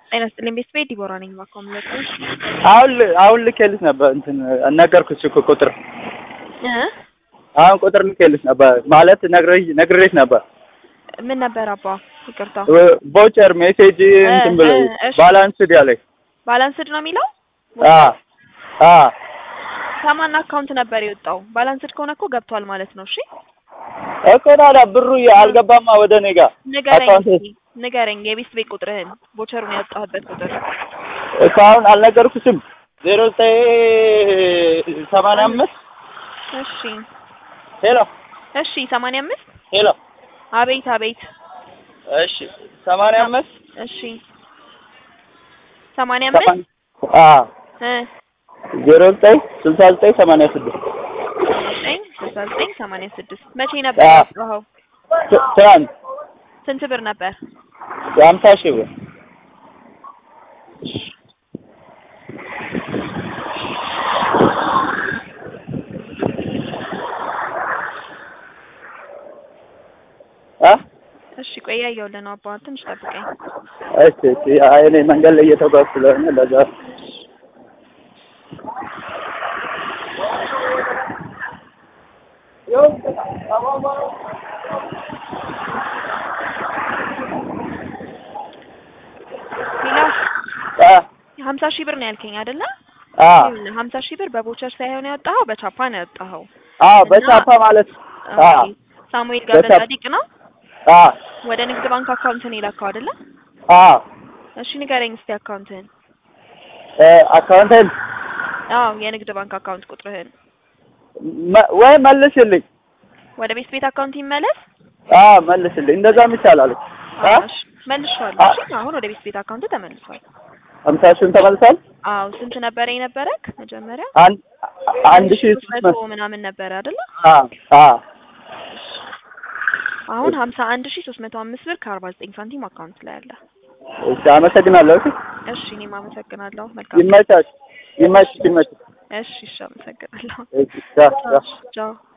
ጤና ይስጥልኝ ቤተሰቤ ዲቦራ ነኝ። ባካም ለቀሽ አሁን ል- አሁን ልኬልሽ ነበር እንትን ነገርኩሽ እኮ ቁጥር እ አሁን ቁጥር ልኬልሽ ነበር ማለት ነግሬሽ ነግሬሽ ነበር። ምን ነበር አባ? ይቅርታ ቮቸር ሜሴጅ እንትን ብሎ እ፣ እሺ። ባላንስድ ያለኝ ባላንስድ ነው የሚለው አ አ ከማን አካውንት ነበር የወጣው? ባላንስድ ከሆነ እኮ ገብቷል ማለት ነው። እሺ እኮ ታዲያ ብሩ አልገባማ ወደ እኔ ጋር ንገረኝ አካውንት እስኪ ንገረኝ፣ የቤት ቤት ቁጥርህን ቦቸሩን ያወጣህበት ቁጥር እኮ አሁን አልነገርኩሽም። ዜሮ ዘጠኝ ሰማንያ አምስት እሺ ሄሎ እሺ ሰማንያ አምስት ሄሎ አቤት አቤት እሺ ሰማንያ አምስት እሺ ሰማንያ አምስት አ እ ዜሮ ዘጠኝ ስልሳ ዘጠኝ ሰማንያ ስድስት ዘጠኝ ስልሳ ዘጠኝ ሰማንያ ስድስት መቼ ነበር አ ያወጣኸው? ት- ትናንት ስንት ብር ነበር? የሀምሳ ሺህ ብር አ እሺ ቆይ እያየሁልህ ነው አባ፣ ትንሽ ጠብቀኝ። እሺ እሺ አይ እኔ መንገድ ላይ እየተጓዝኩ ስለሆነ ለዛ ሌላ አ ሀምሳ ሺህ ብር ነው ያልከኝ አይደለ? አ ይኸውልህ ሀምሳ ሺህ ብር በቦቸር ሳይሆን ያወጣኸው በቻፓ ነው ያወጣኸው። አ በቻፓ ማለት አ ኦኬ። ሳሙኤል ገብረ በቻፓ- ጻዲቅ ነው አ ወደ ንግድ ባንክ አካውንትን የላከው አይደለ? አ እሺ ንገረኝ እስቲ አካውንትህን። እ አካውንቴን አዎ የንግድ ባንክ አካውንት ቁጥርህን። መ- ወይ መልስልኝ ወደ ቤት ቤት አካውንት ይመለስ። አ መልስልኝ እንደዛም ይቻላል አ እሺ መልሼዋለሁ። አ- እሺ አሁን ወደ ቤት ቤት አካውንት ተመልሷል። ሀምሳ ሺህን ተመልሷል አዎ ስንት ነበረ የነበረክ መጀመሪያ? አንድ አንድ ሺህ ሶስት መቶ መቶ ምናምን ነበረ አይደለ? አ አ አሁን ሀምሳ አንድ ሺህ ሶስት መቶ አምስት ብር ከአርባ ዘጠኝ ሳንቲም አካውንት ላይ አለ። እሺ አመሰግናለሁ እሺ እሺ እኔም አመሰግናለሁ። መልካም ይመቻች ይመችሽ ይመችሽ እሺ እሺ አመሰግናለሁ። እሺ ቻው ቻው ቻው